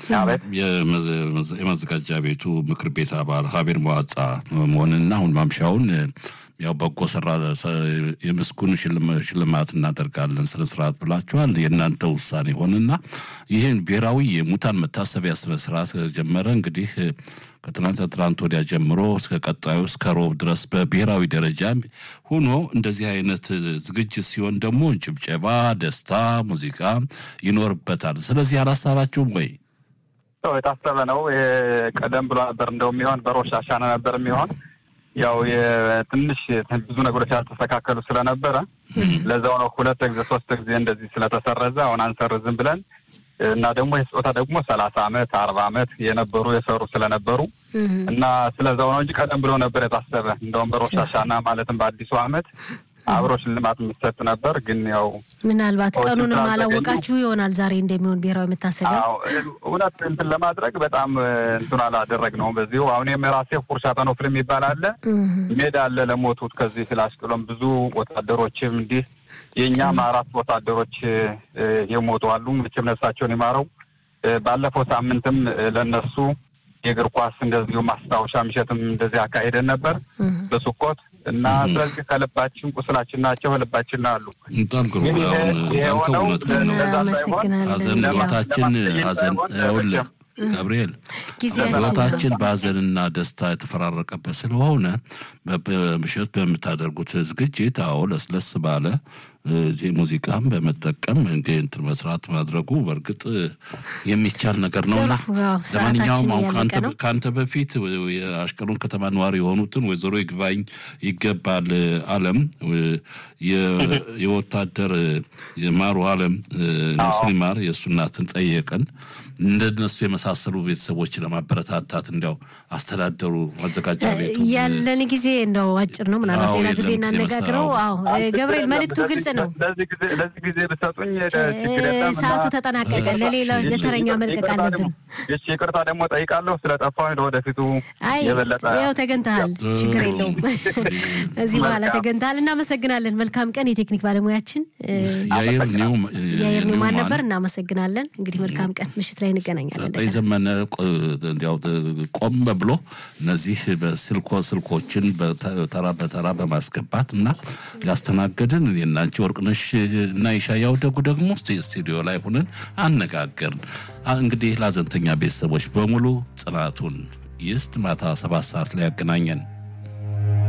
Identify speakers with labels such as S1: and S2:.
S1: የመዘጋጃ ቤቱ ምክር ቤት አባል ሀቤር መዋጻ መሆንና አሁን ማምሻውን ያው በጎ ሰራ የምስጉን ሽልማት እናደርጋለን ስነ ስርዓት ብላችኋል። የእናንተ ውሳኔ ሆንና ይህን ብሔራዊ የሙታን መታሰቢያ ስነ ስርዓት ጀመረ። እንግዲህ ከትናንት ትናንት ወዲያ ጀምሮ እስከ ቀጣዩ እስከ ሮብ ድረስ በብሔራዊ ደረጃ ሆኖ እንደዚህ አይነት ዝግጅት ሲሆን ደግሞ ጭብጨባ፣ ደስታ፣ ሙዚቃ ይኖርበታል። ስለዚህ አላሳባችሁም ወይ?
S2: የታሰበ ነው። ቀደም ብሎ ነበር እንደው የሚሆን በሮሽ አሻነ ነበር የሚሆን ያው ትንሽ ብዙ ነገሮች ያልተስተካከሉ ስለነበረ ለዛው ነው ሁለት ጊዜ ሶስት ጊዜ እንደዚህ ስለተሰረዘ አሁን አንሰርዝም ብለን እና ደግሞ የስጦታ ደግሞ ሰላሳ አመት አርባ አመት የነበሩ የሰሩ ስለነበሩ እና ስለዛው ነው እንጂ ቀደም ብሎ ነበር የታሰበ እንደውም በሮሽ አሻና ማለትም በአዲሱ አመት አብሮ ሽልማት የሚሰጥ ነበር። ግን ያው
S3: ምናልባት ቀኑንም አላወቃችሁ ይሆናል ዛሬ እንደሚሆን ብሔራዊ መታሰቢያ
S2: እውነት እንትን ለማድረግ በጣም እንትን አላደረግነውም። በዚሁ አሁን የራሴ ፉርሻ ጠኖፍል የሚባል አለ ሜዳ አለ ለሞቱት ከዚህ ስላስጥሎም ብዙ ወታደሮችም እንዲህ የእኛም አራት ወታደሮች የሞቱ አሉ። መቼም ነፍሳቸውን ይማረው። ባለፈው ሳምንትም ለነሱ የእግር ኳስ እንደዚሁ ማስታወሻ ምሽትም እንደዚህ አካሄደን ነበር በሱኮት እና ስለዚህ ከልባችን ቁስላችን ናቸው ከልባችን አሉ።
S1: በጣም ግሩ ያልከው እውነት ነው። ሀዘን ህይወታችን ሀዘን ይኸውልህ ገብርኤል ህይወታችን በሀዘንና ደስታ የተፈራረቀበት ስለሆነ ምሽት በምታደርጉት ዝግጅት አዎ ለስለስ ባለ እዚህ ሙዚቃም በመጠቀም እንትን መስራት ማድረጉ በእርግጥ የሚቻል ነገር ነውና ለማንኛውም አሁን ከአንተ በፊት የአሽቀሎን ከተማ ነዋሪ የሆኑትን ወይዘሮ ይግባኝ ይገባል አለም የወታደር የማሩ አለም ነፍሱን ይማር የእሱ እናትን ጠየቀን። እንደነሱ የመሳሰሉ ቤተሰቦች ለማበረታታት እንዲያው አስተዳደሩ ማዘጋጃ ቤቱ
S3: ያለን ጊዜ እንደው አጭር ነው። ምናልባት ሌላ ጊዜ እናነጋግረው። አዎ ገብርኤል መልእክቱ ግልጽ ነው።
S2: ለዚህ ጊዜ ብሰጡኝ
S3: ሰዓቱ ተጠናቀቀ። ለሌላ ለተረኛ መልቀቅ አለብን።
S2: እሺ ይቅርታ ደግሞ ጠይቃለሁ ስለጠፋሁ ለወደፊቱ
S3: አይ ያው ተገንተሃል፣ ችግር የለውም። እዚህ በኋላ ተገንተሃል። እናመሰግናለን። መልካም ቀን። የቴክኒክ ባለሙያችን
S1: የአየር
S3: ኒውማን ነበር። እናመሰግናለን። እንግዲህ መልካም ቀን። ምሽት ላይ እንገናኛለን።
S1: ሰጠኝ ዘመነ እንዲያው ቆም ብሎ እነዚህ በስልኮ ስልኮችን በተራ በተራ በማስገባት እና ያስተናገድን የናንቺ ወርቅነሽ እና የሻያው ደጉ ደግሞ ስቱዲዮ ላይ ሆነን አነጋገርን። እንግዲህ ለሀዘንተኛ ቤተሰቦች በሙሉ ጽናቱን ይስጥ። ማታ ሰባት ሰዓት ላይ ያገናኘን።